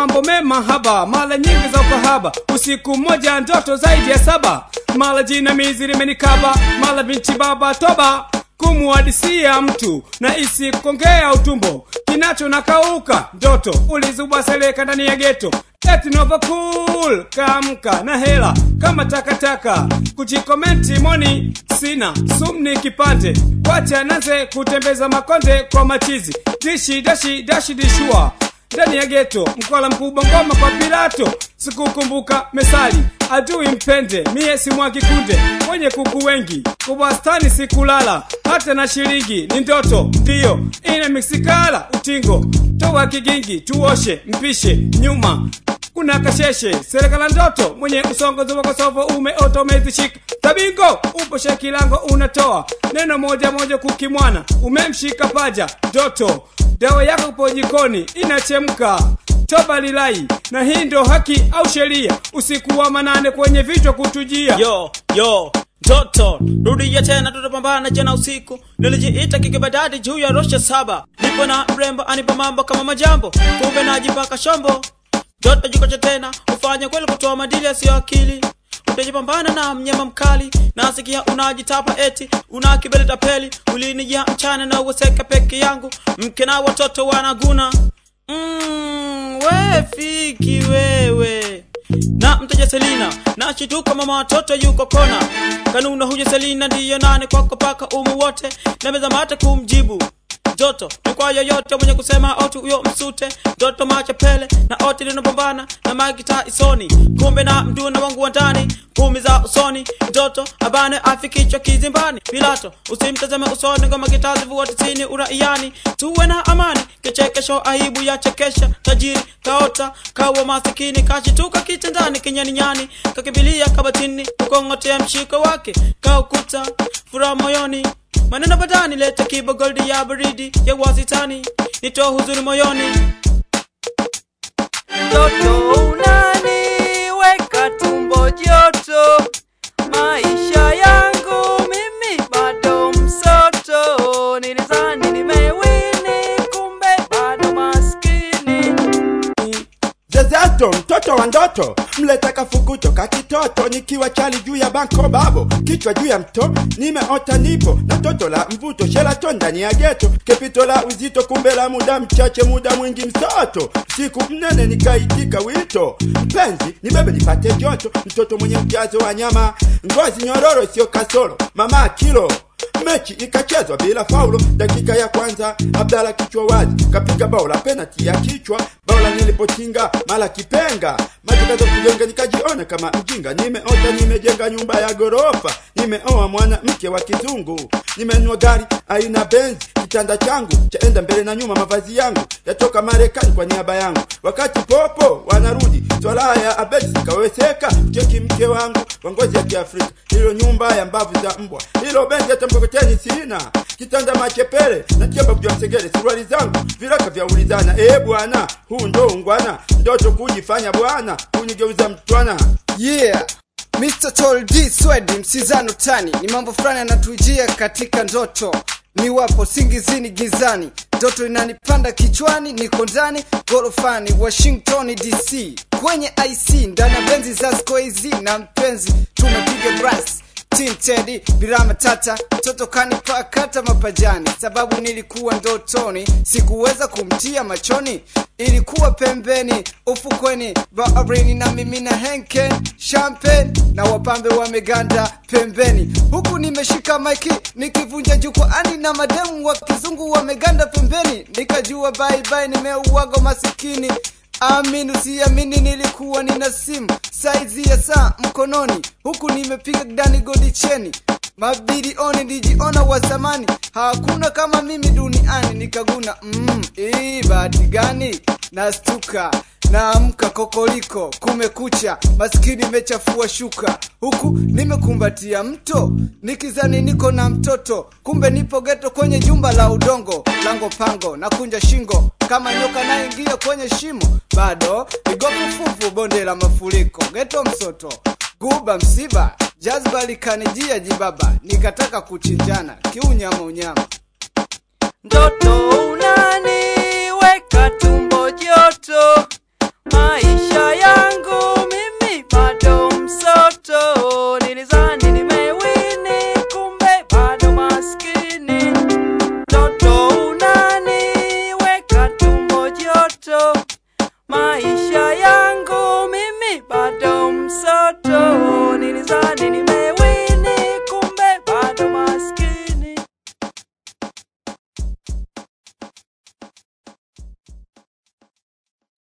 mambo mema haba mara nyingi za ukahaba usiku mmoja ndoto zaidi ya saba mara jinamizi limenikaba mara binti baba toba kumuhadisia mtu na isi kongea utumbo kinacho nakauka ndoto ulizubwa seleka ndani ya geto eti nova cool kamka na hela kama takataka kujikomenti moni sina sumni kipande wacha naze kutembeza makonde kwa machizi dishi dashi dashi dishua ndani ya geto mkola mkubwa ngoma kwa pilato sikukumbuka mesali adui mpende mie simwagi kunde wenye kuku wengi kubwastani sikulala hata na shilingi ni ndoto ndiyo ina miksikala utingo toa kigingi tuoshe mpishe nyuma kuna kasheshe serikala ndoto mwenye usongozi wa kosovo umeota umezishika tabingo upo shekilango unatoa neno moja moja kukimwana umemshika paja ndoto dawa yako upo jikoni inachemka toba lilai na hii ndo haki au sheria usiku wa manane kwenye vichwa kutujia yo yo Toto, rudia tena tutapambana jana usiku nilijiita kikibadadi juu ya rosha saba nipo na mrembo anipa mambo kama majambo kumbe najipaka shombo Toto jikocha tena ufanye kweli kutoa madili yasiyo akili utajipambana na mnyama mkali nasikia unajitapa eti una kibele tapeli ulinijia mchana na uweseka peke yangu mke na watoto wanaguna mm, we fiki wewe na mteja selina na chituka mama watoto yuko kona kanuna huja selina ndiyo nane kwako paka umu wote na meza mate kumjibu joto ni kwa yoyote mwenye kusema oti huyo msute joto machapele na oti linapambana na magita isoni kumbe na mduna wangu wa ndani kumi za usoni joto abane afikichwa kizimbani pilato usimtazame usoni ngoma kitazi vua tisini uraiani tuwe na amani kichekesho aibu ya chekesha tajiri kaota kawa masikini kashituka kitandani kinyaninyani kakimbilia kabatini kukong'otea mshiko wake kaukuta furaha moyoni maneno badani leta kibo goldi ya baridi ya wasitani nitoa huzuni moyoni Mtoto unaniweka tumbo joto, maisha yangu mimi bado msoto. Nilizani nimewini, kumbe bado maskini. zezeto mtoto wa ndoto mleta kafukuto kakitoto nikiwa chali juu ya banko babo kichwa juu ya mto nimeota nipo na toto la mvuto shelato ndani ya geto kepito la uzito kumbe la muda mchache muda mwingi msoto siku mnene nikaitika wito mpenzi nibebe nipate joto mtoto mwenye ujazo wa nyama ngozi nyororo sio kasoro mama kilo mechi ikachezwa bila faulo dakika ya kwanza abdala kichwa wazi kapiga bao la penati ya kichwa bao la nilipotinga mala kipenga matakazo kujenga nikajiona kama mjinga nimeota nimejenga nyumba ya gorofa nimeoa mwana mke wa kizungu nimenunua gari aina benzi kitanda changu chaenda mbele na nyuma mavazi yangu yatoka marekani kwa niaba yangu wakati popo wanarudi swala ya abedi zikaweseka cheki mke wangu wa ngozi ya kiafrika hilo nyumba ya mbavu za mbwa hilo benzi hata mkokoteni sina kitanda machepele na kiamba kujwa msegele suruali zangu viraka vya ulizana ee bwana huu ndo ungwana ndoto kujifanya bwana kunigeuza mtwana yeah Mr. Tol D Swedi msizano tani ni mambo fulani yanatujia katika ndoto ni wapo singizini gizani ndoto inanipanda kichwani niko ndani gorofani washington dc kwenye ic ndani ya benzi za skoizi na mpenzi tumepiga bras tintedi bila matata mtoto kanipakata mapajani sababu nilikuwa ndotoni sikuweza kumtia machoni ilikuwa pembeni ufukweni baharini na mimi na henken champagne na wapambe wameganda pembeni huku nimeshika maiki nikivunja jukwaani na mademu wa kizungu wameganda pembeni nikajua baibai nimeuago masikini amini usiamini nilikuwa nina simu saizi ya saa mkononi huku nimepiga dani godi cheni mabilioni nilijiona wa zamani hakuna kama mimi duniani nikaguna mm, ii bahati gani nastuka naamka kokoliko kumekucha maskini mechafua shuka huku nimekumbatia mto nikizani niko na mtoto kumbe nipo geto kwenye jumba la udongo lango pango na kunja shingo kama nyoka naingia kwenye shimo bado igofufufu bonde la mafuriko geto msoto guba msiba jazba likanijia jibaba nikataka kuchinjana kiunyama unyama Mtoto unaniweka tumbo